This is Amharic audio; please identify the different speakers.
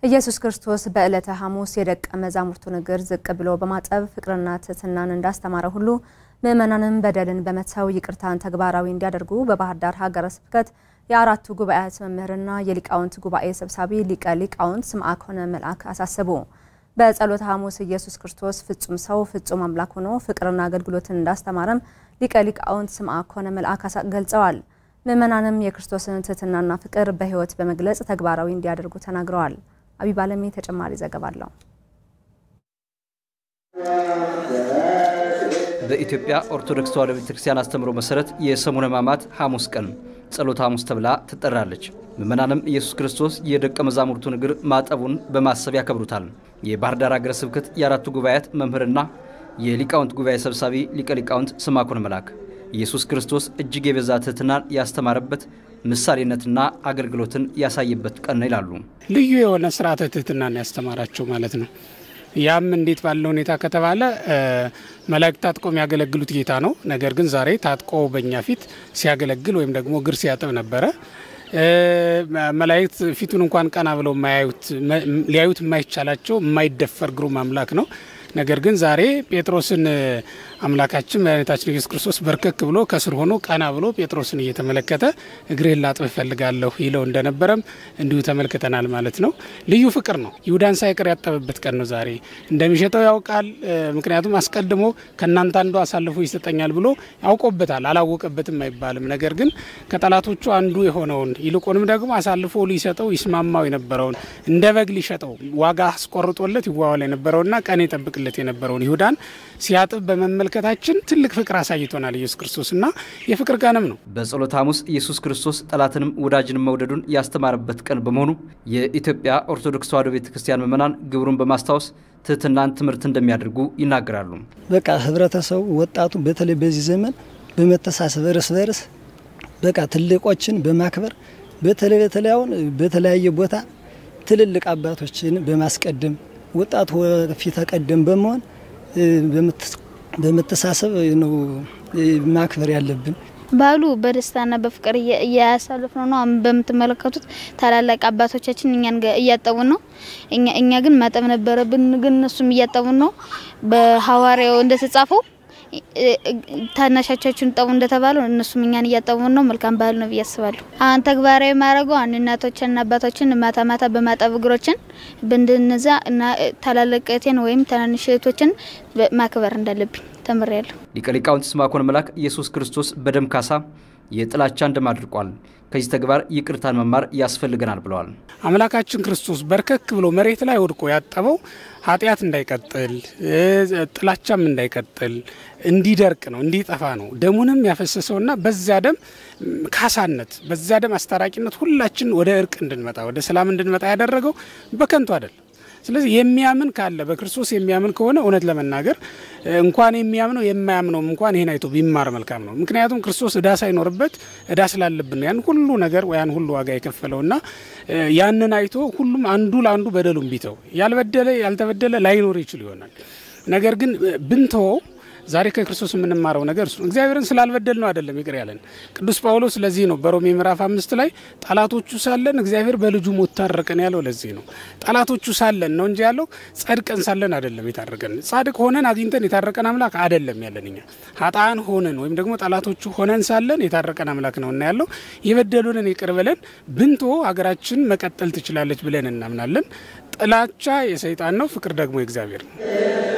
Speaker 1: ኢየሱስ ክርስቶስ በዕለተ ሐሙስ የደቀ መዛሙርቱን እግር ዝቅ ብሎ በማጠብ ፍቅርና ትሕትናን እንዳስተማረ ሁሉ ምዕመናንም በደልን በመተው ይቅርታን ተግባራዊ እንዲያደርጉ በባህር ዳር ሀገረ ስብከት የአራቱ ጉባኤያት መምህርና የሊቃውንት ጉባኤ ሰብሳቢ ሊቀ ሊቃውንት ስምዐኮነ መልአክ አሳሰቡ። በጸሎተ ሐሙስ ኢየሱስ ክርስቶስ ፍጹም ሰው ፍጹም አምላክ ሆኖ ፍቅርና አገልግሎትን እንዳስተማረም ሊቀ ሊቃውንት ስምዐኮነ መልአክ ገልጸዋል። ምዕመናንም የክርስቶስን ትሕትናና ፍቅር በሕይወት በመግለጽ ተግባራዊ እንዲያደርጉ ተናግረዋል። አቢብ አለሜ ተጨማሪ ዘገባ አለው።
Speaker 2: በኢትዮጵያ ኦርቶዶክስ ተዋሕዶ ቤተክርስቲያን አስተምሮ መሰረት የሰሙነ ሕማማት ሐሙስ ቀን ጸሎተ ሐሙስ ተብላ ትጠራለች። ምዕመናንም ኢየሱስ ክርስቶስ የደቀ መዛሙርቱን እግር ማጠቡን በማሰብ ያከብሩታል። የባህር ዳር ሀገረ ስብከት የአራቱ ጉባኤያት መምህርና የሊቃውንት ጉባኤ ሰብሳቢ ሊቀ ሊቃውንት ስምዐኮነ መልአክ ኢየሱስ ክርስቶስ እጅግ የበዛ ትሕትናን ያስተማረበት ምሳሌነትና አገልግሎትን ያሳየበት ቀን ነው ይላሉ።
Speaker 3: ልዩ የሆነ ስርዓተ ትሕትናን ያስተማራቸው ማለት ነው። ያም እንዴት ባለ ሁኔታ ከተባለ መላእክት ታጥቆ የሚያገለግሉት ጌታ ነው። ነገር ግን ዛሬ ታጥቆ በእኛ ፊት ሲያገለግል ወይም ደግሞ እግር ሲያጥብ ነበረ። መላእክት ፊቱን እንኳን ቀና ብለው ሊያዩት የማይቻላቸው የማይደፈር ግሩም አምላክ ነው። ነገር ግን ዛሬ ጴጥሮስን አምላካችን መድኃኒታችን ኢየሱስ ክርስቶስ በርከክ ብሎ ከስር ሆኖ ቀና ብሎ ጴጥሮስን እየተመለከተ እግርህን ላጥብ እፈልጋለሁ ይለው እንደነበረም እንዲሁ ተመልክተናል ማለት ነው። ልዩ ፍቅር ነው። ይሁዳን ሳይቀር ያጠበበት ቀን ነው ዛሬ። እንደሚሸጠው ያውቃል። ምክንያቱም አስቀድሞ ከእናንተ አንዱ አሳልፎ ይሰጠኛል ብሎ ያውቆበታል። አላወቀበትም አይባልም። ነገር ግን ከጠላቶቹ አንዱ የሆነውን ይልቁንም ደግሞ አሳልፎ ሊሰጠው ይስማማው የነበረውን እንደ በግ ሊሸጠው ዋጋ አስቆርጦለት ይዋዋል የነበረውና ቀን ይጠብቅለት የነበረውን ይሁዳን ሲያጥብ በመመልከታችን ትልቅ ፍቅር አሳይቶናል ኢየሱስ ክርስቶስ እና የፍቅር ቀንም ነው።
Speaker 2: በጸሎተ ሐሙስ ኢየሱስ ክርስቶስ ጠላትንም ወዳጅንም መውደዱን ያስተማረበት ቀን በመሆኑ የኢትዮጵያ ኦርቶዶክስ ተዋሕዶ ቤተ ክርስቲያን ምዕመናን ግብሩን በማስታወስ ትሕትናን ትምህርት እንደሚያደርጉ ይናገራሉ።
Speaker 4: በቃ ህብረተሰቡ፣ ወጣቱ በተለይ በዚህ ዘመን በመተሳሰብ እርስ በርስ በቃ ትልቆችን በማክበር በተለይ በተለይ አሁን በተለያየ ቦታ ትልልቅ አባቶችን በማስቀደም ወጣቱ ፊት ቀደም በመሆን በመተሳሰብ ነው ማክበር ያለብን።
Speaker 5: ባህሉ በደስታና በፍቅር እያሳለፍነው ነው። አሁን በምትመለከቱት ታላላቅ አባቶቻችን እኛን እያጠቡን ነው። እኛ ግን ማጠብ ነበረብን፣ ግን እነሱም እያጠቡን ነው። በሐዋርያው እንደተጻፈው ታናሻቻችሁን ጠቡ እንደተባለው እነሱም እኛን እያጠቡን ነው። መልካም ባህል ነው ብዬ አስባለሁ። አሁን ተግባራዊ ማድረገው አንድ እናቶችንና አባቶችን ማታ ማታ በማጠብ እግሮችን ብንድንዛ እና ታላላቅ ወይም ትናንሽ እህቶችን ማክበር እንዳለብኝ ተምሬያለሁ።
Speaker 2: ሊቀ ሊቃውንት ስምዐኮነ መልአክ ኢየሱስ ክርስቶስ በደም ካሳ የጥላቻን ደም አድርቋል። ከዚህ ተግባር ይቅርታን መማር ያስፈልገናል ብለዋል።
Speaker 3: አምላካችን ክርስቶስ በርከክ ብሎ መሬት ላይ ወድቆ ያጠበው ኃጢአት እንዳይቀጥል ጥላቻም እንዳይቀጥል እንዲደርቅ ነው፣ እንዲጠፋ ነው። ደሙንም ያፈሰሰውና በዚያ ደም ካሳነት በዚያ ደም አስታራቂነት ሁላችን ወደ እርቅ እንድንመጣ ወደ ሰላም እንድንመጣ ያደረገው በከንቱ አይደለም። ስለዚህ የሚያምን ካለ በክርስቶስ የሚያምን ከሆነ እውነት ለመናገር እንኳን የሚያምነው የማያምነውም እንኳን ይህን አይቶ ቢማር መልካም ነው። ምክንያቱም ክርስቶስ እዳ ሳይኖርበት እዳ ስላለብን ነው ያን ሁሉ ነገር ያን ሁሉ ዋጋ የከፈለውና ያንን አይቶ ሁሉም አንዱ ለአንዱ በደሉን ቢተው ያልበደለ ያልተበደለ ላይኖር ይችል ይሆናል። ነገር ግን ብንተወው ዛሬ ከክርስቶስ የምንማረው ነገር እሱ እግዚአብሔርን ስላልበደል ነው አይደለም ይቅር ያለን። ቅዱስ ጳውሎስ ለዚህ ነው በሮሜ ምዕራፍ አምስት ላይ ጠላቶቹ ሳለን እግዚአብሔር በልጁ ሞት ታረቀን ያለው ለዚህ ነው። ጠላቶቹ ሳለን ነው እንጂ ያለው ጸድቀን ሳለን አይደለም የታረቀን። ጻድቅ ሆነን አግኝተን የታረቀን አምላክ አይደለም ያለን። እኛ ሀጣን ሆነን ወይም ደግሞ ጠላቶቹ ሆነን ሳለን የታረቀን አምላክ ነው እና ያለው የበደሉንን ይቅር ብለን ብንቶ ሀገራችን መቀጠል ትችላለች ብለን እናምናለን። ጥላቻ የሰይጣን ነው፣ ፍቅር ደግሞ የእግዚአብሔር ነው።